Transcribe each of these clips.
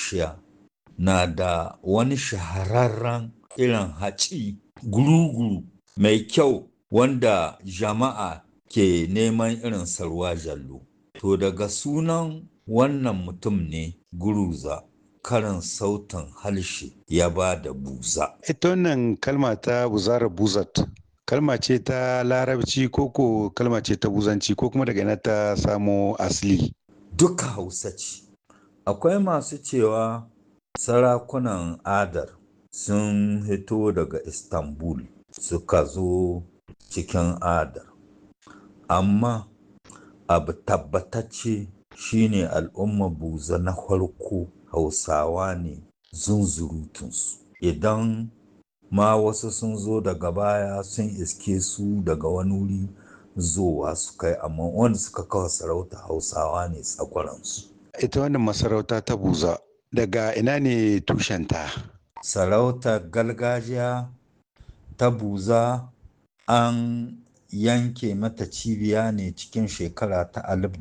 Asia na da wani shahararren irin haci guru-guru mai kyau wanda jama'a ke neman irin sarwa jallo. To daga sunan wannan mutum ne guruza karin sautin harshe ya ba da buza. Ita wannan kalma ta buzara buzat kalma ce ta larabci ko ko kalma ce ta buzanci ko kuma daga ina ta samo asali. Duka hausa ce. Akwai masu cewa sarakunan adar sun hito daga Istanbul suka zo cikin adar. Amma abu tabbatacce shine al'umma buza na farko hausawa ne zunzurutunsu. Idan ma wasu sun zo daga baya sun iske su daga wani wuri zowa su kai amma wanda suka kawo sarauta hausawa ne tsakwaransu. Ita wannan masarauta ta buza daga ina ne tushenta? Sarautar gargajiya ta buza an yanke mata cibiya ne cikin shekara ta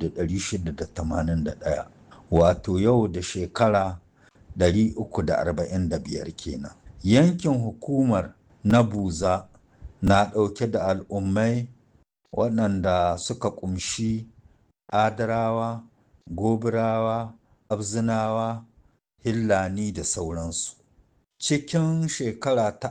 1681 wato yau da shekara 345 kenan. Yankin hukumar na buza na ɗauke da al'ummai waɗanda suka ƙumshi adarawa, gobirawa, abzinawa, hillani da sauransu. Cikin shekara ta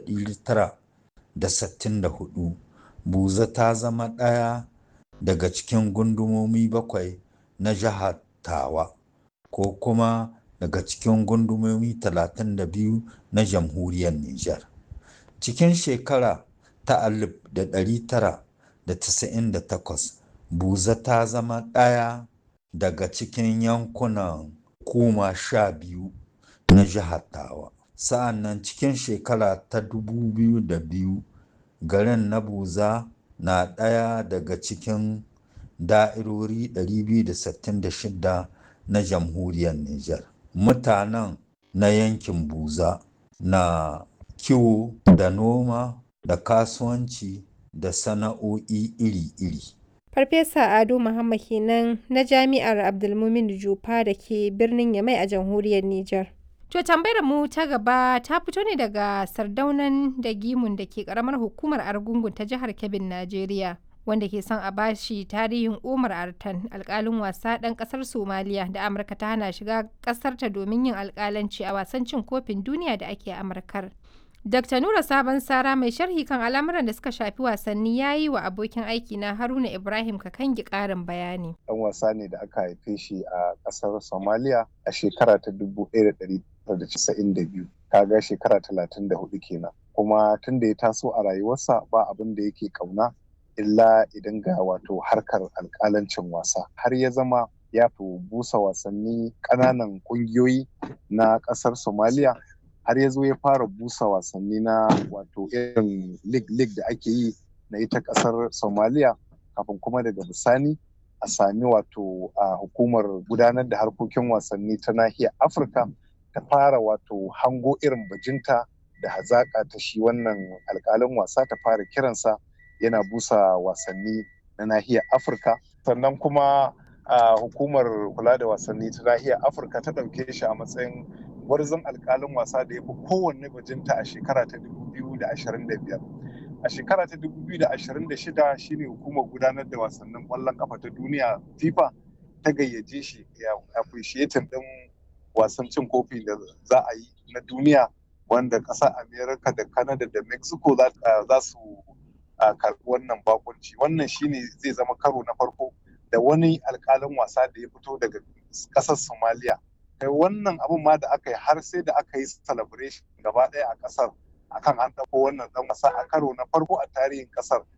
1964 buza ta zama ɗaya daga cikin gundumomi bakwai na jihar tawa ko kuma daga cikin gundumomi 32 na jamhuriyar Nijar. Cikin shekara ta 1998 buza ta zama ɗaya daga cikin yankunan kuma sha biyu na jihar tawa. Sa'an nan cikin shekara ta 2002 garin na buza na ɗaya daga cikin da'irori 266 na jamhuriyar Nijar. Mutanen na yankin buza na kiwo da noma da kasuwanci da sana'o'i iri-iri. Farfesa Ado Muhammad kenan na Jami'ar Abdulmumin Jufa da ke birnin Yamai a jamhuriyar Nijar. To tambayar mu ta gaba ta fito ne daga sardaunan da gimun da ke karamar hukumar Argungun ta jihar Kebbin, Najeriya. Wanda ke son a bashi tarihin Umar Artan alkalin wasa ɗan ƙasar Somaliya da Amurka ta hana shiga ƙasarta domin yin alkalanci a wasan cin kofin duniya da ake Amurkar. Dr. Nura Sabon Sara mai sharhi kan al'amuran da suka shafi wasanni ya yi wa abokin aiki na Haruna Ibrahim Kakangi ƙarin bayani. Ɗan wasa ne da aka haife shi a ƙasar Somalia a shekara ta 1992. Kaga shekara 34 kenan. Kuma tun da ya taso a rayuwarsa ba abin da yake ƙauna illa idan ga wato harkar alƙalancin wasa. Har ya zama ya fi busa wasanni ƙananan ƙungiyoyi na ƙasar Somalia har ya zo ya fara busa wasanni na wato irin lig-lig da ake yi na ita kasar somaliya kafin kuma daga bisani a sami wato a hukumar gudanar da harkokin wasanni ta nahiyar afirka ta fara wato hango irin bajinta da hazaƙa ta shi wannan alƙalin wasa ta fara kiransa yana busa wasanni na nahiyar afirka sannan kuma a hukumar kula da wasanni ta nahiyar afirka ta ɗauke shi a matsayin gwarzon alkalin wasa da ya fi kowanne bajinta a shekara ta 2025 a shekara ta 2026 shine hukumar gudanar da wasannin kwallon kafa ta duniya fifa ta gayyace shi ya appreciating din wasan cin kofi da za a yi na duniya wanda ƙasar america da canada da mexico za su karɓi wannan bakunci wannan shine zai zama karo na farko da wani alkalin wasa da ya fito daga ƙasar somalia kai wannan abun ma da aka yi har sai da aka yi celebration gaba ɗaya a ƙasar akan an ɗauko wannan ɗan wasa a karo na farko a tarihin ƙasar